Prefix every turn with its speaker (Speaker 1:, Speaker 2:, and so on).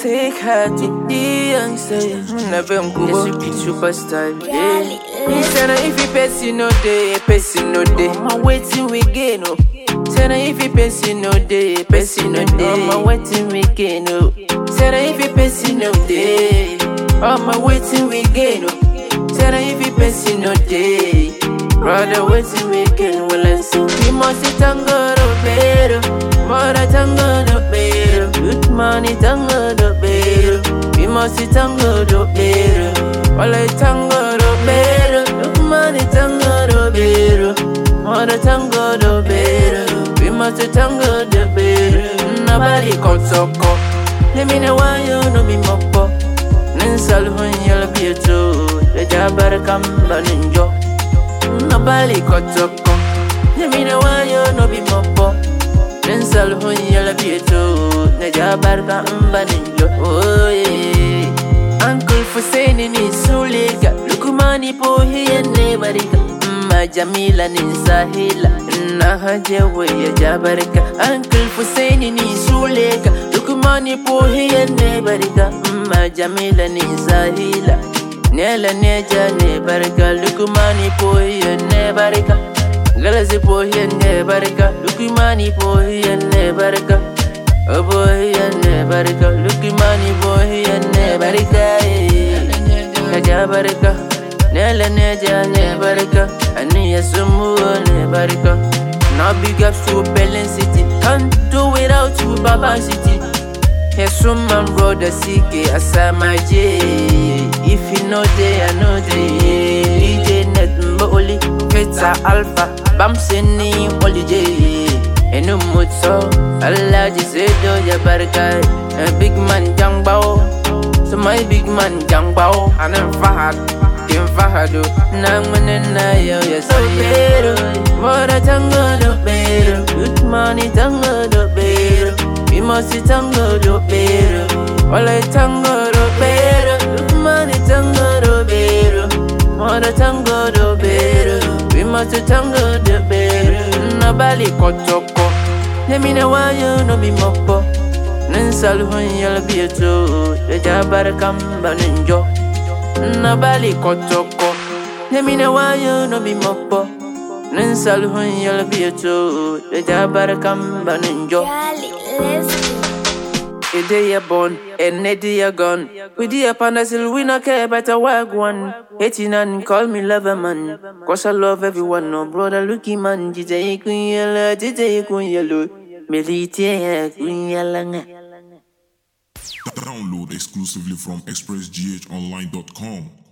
Speaker 1: Sick heart, the young say, never go. Yes, you be superstar. Yeah. Say na if you person no day, person no day. My waiting we gain oh. Say na if you person no day, person no day. My waiting we gain oh. Say na if you person no day. Oh my waiting we gain oh. Say na if you person no day. Brother waiting we gain well and see. We must tango do better. Mother tango do better. Good money tango do better. We must tango do better. Well I tango do better. Good money tango do better. Mother tango do better. We must tango do better. Nobody come so come. Let me know why you know me mopo. Ninsal hun yel bieto. The jabar kam baninjo. Nobody cut up. Let me know why you know be mopo. Ninsal hun yel bieto. The jabar kam baninjo. Oh yeah. Uncle for saying in his suliga. Lukumani po hiya nebariga. Ma Jamila ni Sahila na hajewe ya jabarika Uncle Hussein ni Sulega Lukumani po hiya nebarika Ma Jamila ni Sahila Nela neja nebarika Lukumani po hiya nebarika Galazi po hiya nebarika Lukumani po hiya nebarika Oh boy hiya nebarika Lukumani po hiya nebarika Ya jabarika Nela neja ne barika Ani ya sumu ne barika Now big ups to Berlin City Can't do without you Baba City Yes, man brother CK Asama J If you know they, I know they DJ Net Mboli Feta Alpha Bam Seni Oli J Enu Mutso Allah Jisedo Ya barika A big man Jang Bao So my big man Jang Bao And I'm Fahad Kim Fahado Nang manana yo ya so pero Mora tango do pero Good money tango do pero We must tango do pero Wala tango do pero Good money tango do pero Mora tango do pero We must tango do pero Nobody kotoko Let me know why you no be mopo Ninsal hun yal bieto De jabar kamba ninjo Nobody kotoko Let me know why you no be mopo Ninsal hun yal bieto De jabar kamba ninjo
Speaker 2: Charlie, let's go.
Speaker 1: A day you born, and a day you gone. We dear pandasil, we not care about a wag one. Hating and call me lover man. Cause I love everyone, no brother looky man. Jite kun yellow, jite kun yellow. Melite kun yellow.
Speaker 3: Download exclusively from expressghonline.com.